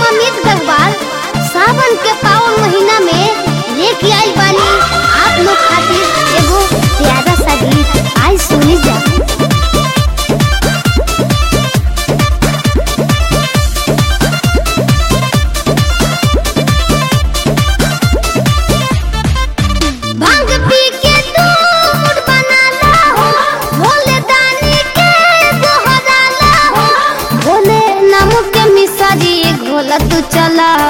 हम अमित गढ़वाल सावन के पावन महीना में लेके आइल बानी आप लोग खातिर एगो प्यारा सा गीत आज सुनी जा भांग पी के तू मूड बना ला हो भोले दानी के दोहरा ला हो भोले नाम के मिसरी घोला तू चला